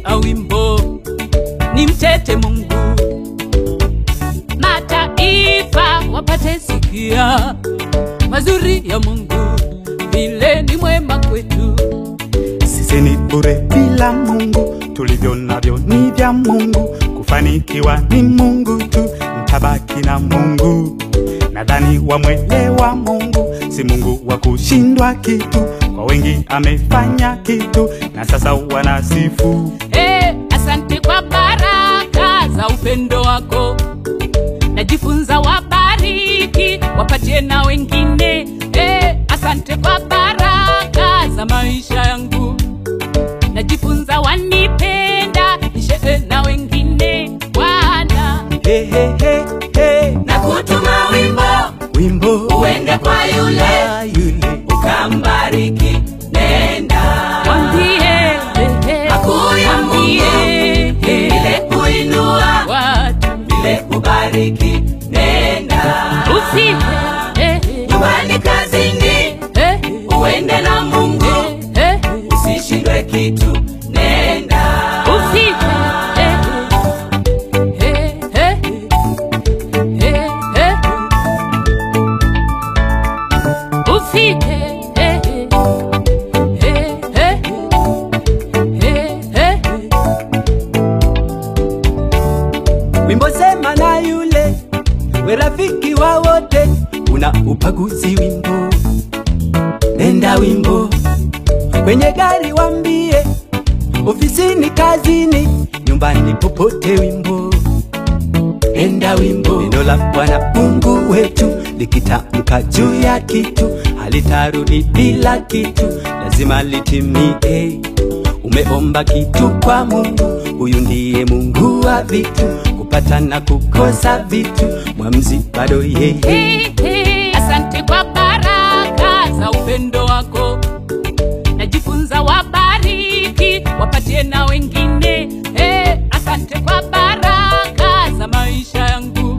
nitaimbia wimbo nimtete Mungu, mataifa wapate sikia mazuri ya Mungu, vile ni mwema kwetu. Sisi ni bure bila Mungu, tulivyo navyo ni vya Mungu. Kufanikiwa ni Mungu tu, mtabaki na Mungu. Nadhani wamwelewa Mungu, si Mungu wa kushindwa kitu. Kwa wengi amefanya kitu, na sasa wanasifu. Eh, asante kwa baraka za upendo wako, najifunza wabariki, wapatie na wengine. Eh, asante kwa baraka za maisha yangu, najifunza wanipenda, nishe na wengine. Bwana Hey, hey, hey, hey. na kutuma wimbo Wimbo uende kwa yule wa yule ukambariki, nenda mwambie, eh, eh, Makuu ya Mungu. mwambie, eh, vile kuinua, watu vile kubariki, nenda usife, eh, eh, nyumbani, kazini, eh, uende na Mungu, eh, eh. usishindwe kitu, nenda Usife, eh, eh, eh, eh, eh. Usife, eh, eh, eh, eh, eh. Wimbo sema na yule we rafiki wa wote, una upaguzi wimbo, nenda wimbo kwenye gari wambie, ofisini, kazini, nyumbani, popote wimbo, nenda wimbo. Neno la Bwana Mungu wetu likitamka juu ya kitu halitarudi bila kitu, lazima litimie. Umeomba kitu kwa Mungu, huyu ndiye Mungu wa vitu, kupata na kukosa vitu, mwamzi bado yeye. Hey, hey. Asante kwa baraka za upendo wako, najifunza wabariki, wapatie na wengine. Hey, asante kwa baraka za maisha yangu,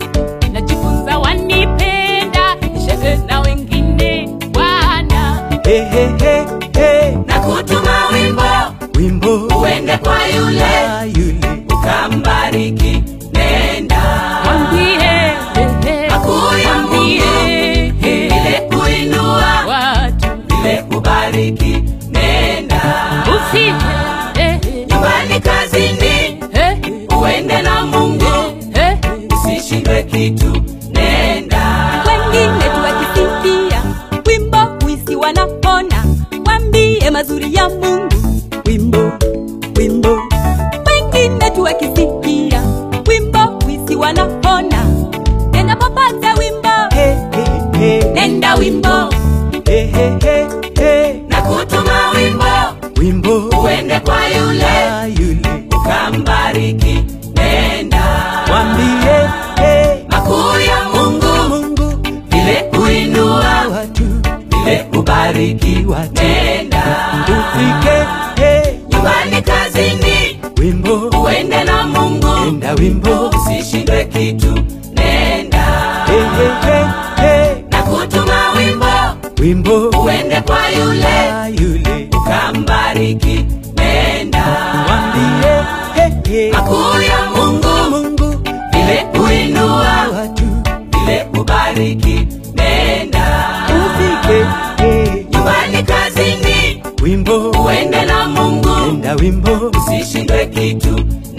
najifunza wanipenda, nishe na wengine. Bwana Hey, hey, hey, hey. na kutuma wimbo Wimbo uende kwa yule wa yule ukambariki, nenda mwambie, eh, eh, Makuu ya mwambie, eh, vile kuinua, watu vile kubariki, nenda usife, eh, nyumbani, kazini, eh, uende na Mungu, eh, usishindwe kitu, nenda wengine tuwakisifia wimbo wisi wanapona wambie mazuri ya mungu wimbo wimbo wengine tuwakisifia wimbo wisi wanapona enapopata wimbo hey, hey, hey. nenda wimbo Hey, hey, hey, hey. na kutuma wimbo Wimbo uende kwa yule wa yule ukambariki, nenda mwambie hey. makuu ya Mungu, Mungu vile kuinua, watu vile kubariki, watu nenda tufike hey. nyumbani, kazini, Wimbo uende na Mungu, enda wimbo usishindwe kitu, nenda hey, hey, hey, hey. na kutuma wimbo Wimbo uende kwa yule wa yule ukambariki, nenda mwambie hey, hey. makuu ya Mungu, Mungu vile kuinua, watu vile kubariki, nenda tufike hey. nyumbani, kazini, Wimbo uende na Mungu, enda wimbo usishindwe kitu,